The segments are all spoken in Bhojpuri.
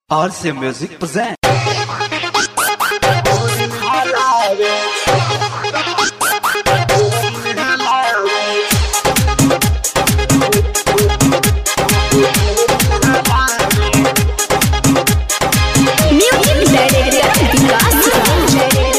RC Music present. Music Director Vikas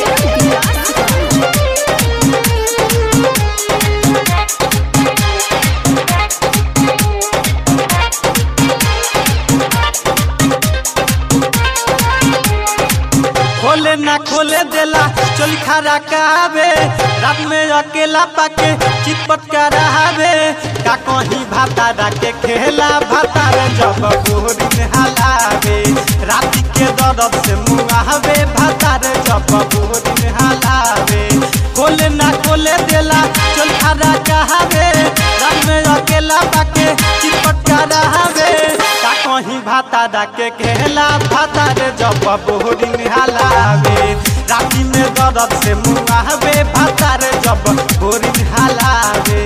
खोले ना खोले देला चोली खरा कावे रात में अकेला पाके चितपट करावे का कहीं भाता के खेला भाता रे जब गोरी में हलावे रात के दर्द से मुआवे भाता रे जब गोरी में हलावे खोले ना खोले देला चोली खरा कावे रात में अकेला पाके चितपट करावे का कहीं भाता के खेला भाता रे जब बोरी में हलावे राती में दर्द से मुआवे भाता रे जब बोरी में हलावे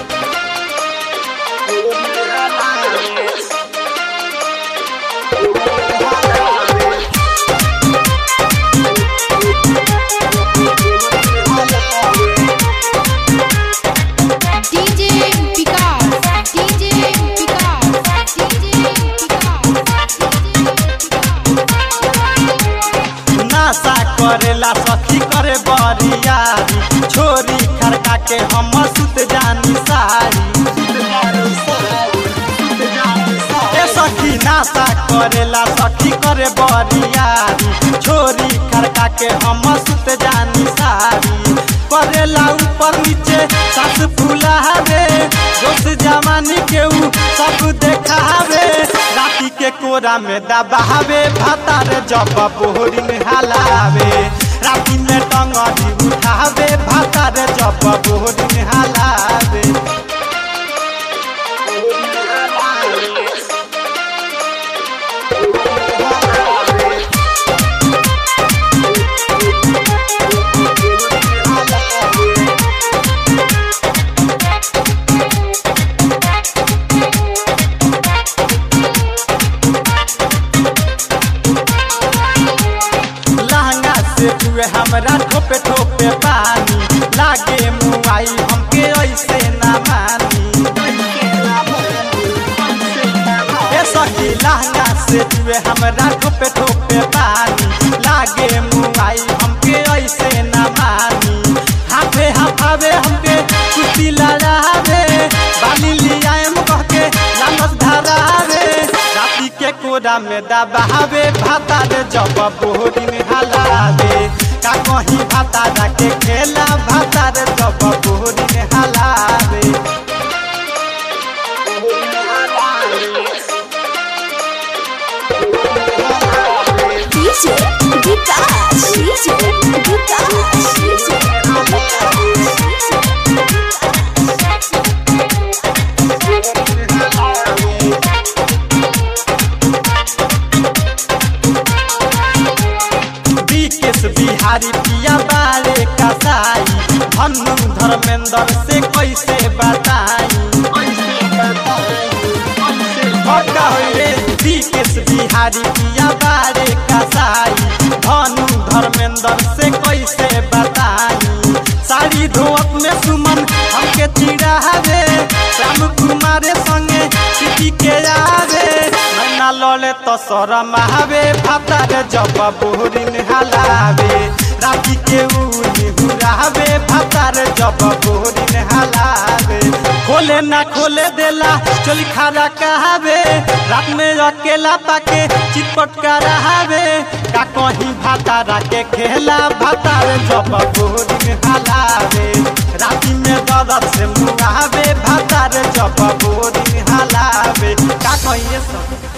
DJ Vikas DJ Vikas DJ नासा करेला सखी करे बरियारी छोरी खड़का के हम सुत जानी सारी ए सखी नासा करेला सखी करे बरियारी छोरी खड़का के हम सुत जानी सारी करेला ऊपर नीचे सास फुलावे दोस्त जवानी के ऊ सब देखावे राती के कोरा में दबावे भातार जब बोहरी में हलावे राती में टंगरी उठावे भातार जब बोहरी में हलावे लहंगा से जुए हमरा ठोपे ठोपे पानी लागे मुआई हमके ऐसे ना मानी ए सखी लहंगा से जुए हमरा ठोपे ठोपे पानी लागे मुआई हमके ऐसे ना मानी हाथे हाफावे हमके कुर्ती लड़ावे बाली लियाएम कह के लालच धरावे राती के कोरा में दबावे भाता रे जब बोहरी में हलावे का कहीं भाता के खेला भाता रे जब बोहरी में हलावे DJ Vikas DJ Vikas Vikesh Bihari पिया बारे कसाई धनु धर्मेंद्र से कैसे बताई भक्का होइ रे विकेश बिहारी पिया बारे कसाई धनु धर्मेंद्र से कैसे बताई साड़ी धोअत में सुमन हमके चिढ़ावे श्याम कुमार संगे सिटी के आवे मैना लले तो शरम आवे भाता रे जब बोहरी में हलावे राती के उनी हुरावे भाता रे जब बोहरी में हलावे खोले ना खोले देला चोली खारा कहावे रात में अकेला पाके चितपट करावे का कहीं भाता के खेला भाता रे जब बोहरी में हलावे राती में दर्द से मुआवे भाता रे जब बोहरी में हलावे का कहिए सब